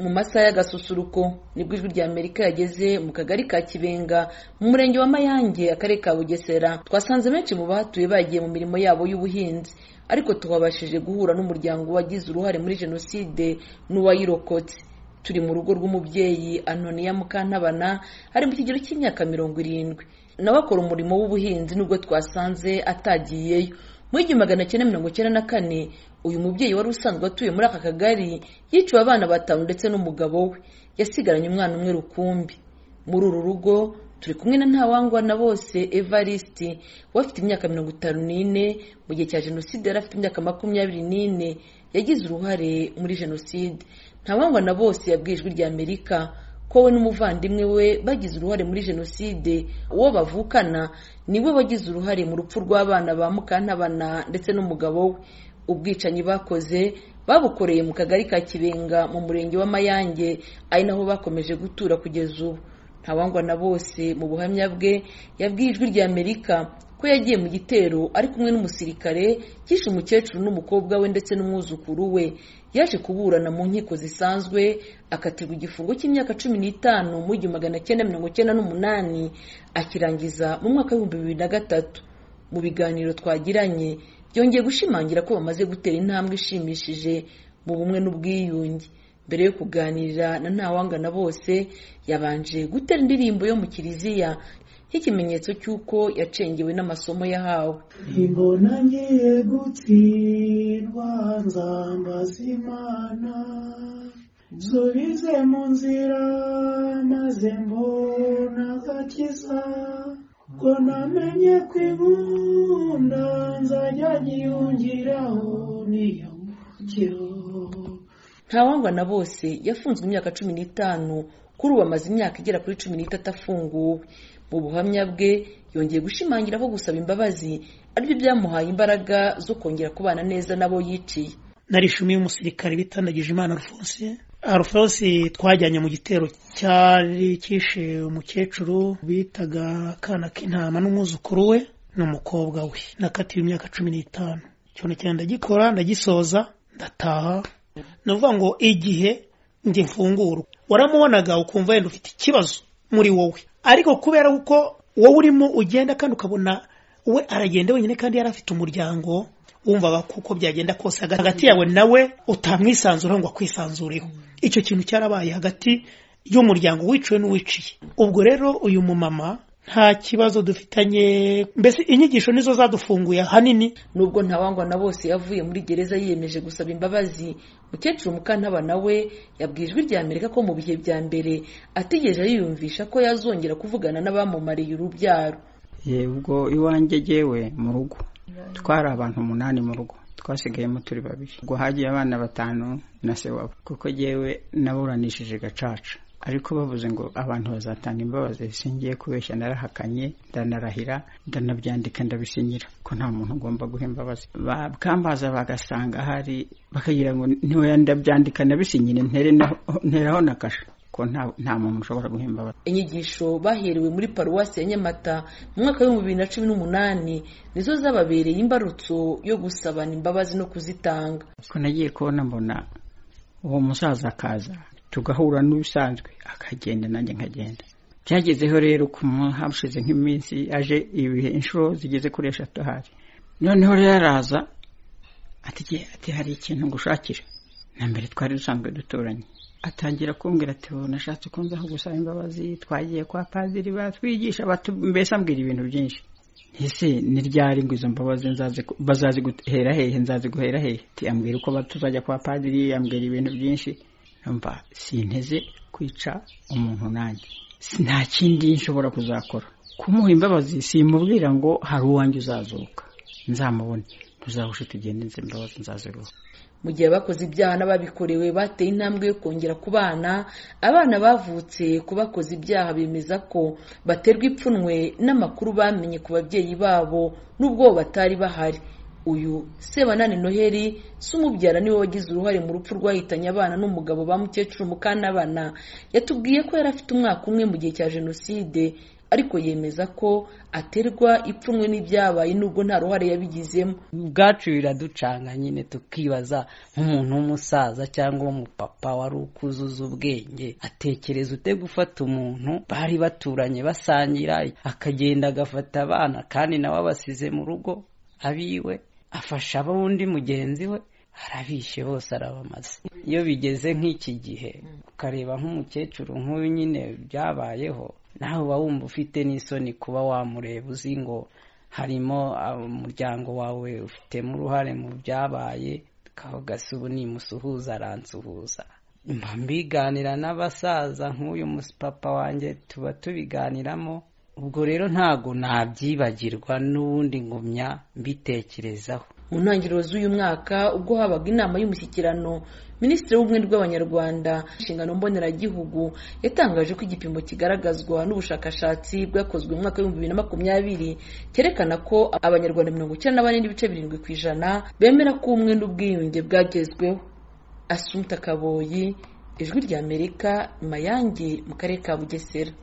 mu masaha y'agasusuruko nibwo ijwi rya amerika yageze mu kagari ka kibenga mu murenge wa mayange akarere ka bugesera twasanze benshi mu bahatuye bagiye mu mirimo yabo y'ubuhinzi ariko tuhabashije guhura n'umuryango wagize uruhare muri jenoside n'uwayirokotse turi mu rugo rw'umubyeyi anoniya mukantabana ari mu kigero cy'imyaka mirongo irindwi nawe akora umurimo w'ubuhinzi nubwo twasanze atagiyeyo muri igihumbi magana cyenda mirongo icyenda na kane uyu mubyeyi wari usanzwe atuye muri aka kagari yiciwe abana batanu ndetse n'umugabo we yasigaranye umwana umwe rukumbi muri uru rugo turi kumwe na ntawangwa na bose evariste we afite imyaka mirongo itanu n'ine mu gihe cya jenoside yari afite imyaka makumyabiri n'ine yagize uruhare muri jenoside ntawangwa na bose yabwiye ijwi rya amerika ko we n'umuvandimwe we bagize uruhare muri jenoside uwo bavukana niwe wagize uruhare mu rupfu rw'abana ba mukantabana ndetse n'umugabo we ubwicanyi bakoze babukoreye mu kagari ka kibenga mu murenge wa mayange ari naho bakomeje gutura kugeza ubu ntawangwa na bose mu buhamya bwe yabwiye ijwi rya amerika ko yagiye mu gitero ari kumwe n'umusirikare kishe umukecuru n'umukobwa we ndetse n'umwuzukuru we yaje kuburana mu nkiko zisanzwe akatirwa igifungo cy'imyaka cumi n'itanu mu igihumbi magana cyenda mirongo cyenda n'umunani akirangiza mu mwaka w'ibihumbi bibiri na gatatu mu biganiro twagiranye byongeye gushimangira ko bamaze gutera intambwe ishimishije mu bumwe n'ubwiyunge mbere yo kuganira na ntawangana bose yabanje gutera indirimbo yo mu kiliziya nk'ikimenyetso cy'uko yacengewe n'amasomo yahawe imbona ngiye gutsindwa nzamba z'imana nsubize mu nzira maze mbona agakiza ko namenye ko inkunda nzajya nyiyongeraho niyungukiro ntawangwa na bose yafunzwe imyaka cumi n'itanu kuri ubu amaze imyaka igera kuri cumi n'itatu afunguwe mu buhamya bwe yongeye gushimangira ko gusaba imbabazi aribyo byamuhaye imbaraga zo kongera kubana neza n'abo yiciye narishimiye umusirikare bitandagije imana rufonse arufonse twajyanye mu gitero cyari kishe umukecuru bitaga akana k'intama n'umwuzukuru we n'umukobwa we nakatiwe imyaka cumi n'itanu icyo cyane ndagikora ndagisoza ndataha ni ukuvuga ngo igihe njye mfungura waramubonaga ukumva wenda ufite ikibazo muri wowe ariko kubera ko wowe urimo ugenda kandi ukabona we aragenda wenyine kandi yari afite umuryango wumva kuko byagenda kose hagati yawe nawe utamwisanzura ngo akwisanzureho icyo kintu cyarabaye hagati y'umuryango wiciwe n'uwiciye ubwo rero uyu mumama nta kibazo dufitanye mbese inyigisho nizo zadufunguye ahanini nubwo ntawangwa na bose yavuye muri gereza yiyemeje gusaba imbabazi mukecuru mukantabana we yabwiye ijwi rya amerika ko mu bihe bya mbere ategereje yiyumvisha ko yazongera kuvugana n'abamumariye urubyaro ye ubwo iwanjye jyewe mu rugo twari abantu umunani mu rugo twasigayemo turi babiri ubwo hagiye abana batanu na se wabo kuko jyewe naburanishije gacaca ariko bavuze ngo abantu bazatanga imbabazi singiye kubeshya narahakanye ndanarahira ndanabyandika ndabisinyira ko nta muntu ugomba guha imbabazi bakambaza bagasanga hari bakagira ngo ntiwe ndabyandika ndabisinyira nteraho na kasha ko nta muntu ushobora guha imbabazi inyigisho baherewe muri paruwasi ya nyamata mu mwaka w'ibihumbi bibiri na cumi n'umunani nizo zababereye imbarutso yo gusabana imbabazi no kuzitanga ko nagiye kubona mbona uwo musaza akaza tugahura n'ubusanzwe akagenda nanjye nkagenda byagezeho rero ku hashize nk'iminsi aje ibihe inshuro zigeze kuri eshatu ahari noneho rero araza ati hari ikintu ngushakira na mbere twari dusanzwe duturanye atangira kumbwira ati nashatse ko nzaho gusaba imbabazi twagiye kwa padiri batwigisha mbese ambwira ibintu byinshi ese ni ryari ngo izo mbabazi bazaziguhera hehe nzaziguhera hehe ambwira uko tuzajya kwa padiri ambwira ibintu byinshi numva sinteze kwica umuntu nanjye nta kindi nshobora kuzakora kumuha imbabazi simubwira ngo hari uwanjye uzazuka nzamubone ntuzahushe tugendenze imbabazi nzaziruha mu gihe abakoze ibyaha n'ababikorewe bateye intambwe yo kongera ku bana abana bavutse ku bakoze ibyaha bemeza ko baterwa ipfunwe n'amakuru bamenye ku babyeyi babo n'ubwo batari bahari uyu sebanani noheli si umubyara niwe wagize uruhare mu rupfu rwahitanye abana n'umugabo ba mukecuru mukanabana yatubwiye ko yari afite umwaka umwe mu gihe cya jenoside ariko yemeza ko aterwa ipfunwe n'ibyabaye nubwo nta ruhare yabigizemo ubwacu biraducanga nyine tukibaza nk'umuntu w'umusaza cyangwa umupapa wari ukuzuza ubwenge atekereza ute gufata umuntu bari baturanye basangira akagenda agafata abana kandi nawe abasize mu rugo abiwe afasha ab'undi mugenzi we arabishe bose arabamaze iyo bigeze nk'iki gihe ukareba nk'umukecuru nk'uyu nyine byabayeho nawe uba wumva ufite n'isoni kuba wamureba uzi ngo harimo umuryango wawe ufitemo uruhare mu byabaye gasa ubu nimusuhuza aransuhuza mba mbiganira n'abasaza nk'uyu papa wanjye tuba tubiganiramo ubwo rero ntabwo nabyibagirwa n'ubundi ngumya mbitekerezaho mu ntangiriro z'uyu mwaka ubwo habaga inama y'umushyikirano minisitiri w'ubumwe bw'abanyarwanda inshingano mboneragihugu yatangaje ko igipimo kigaragazwa n'ubushakashatsi bwakozwe mu mwaka w'ibihumbi bibiri na makumyabiri cyerekana ko abanyarwanda mirongo icyenda na bane n'ibice birindwi ku ijana bemera ko ubumwe n'ubwiyunge bwagezweho asumta kaboyi ijwi ry'amerika mayange mu karere ka bugesera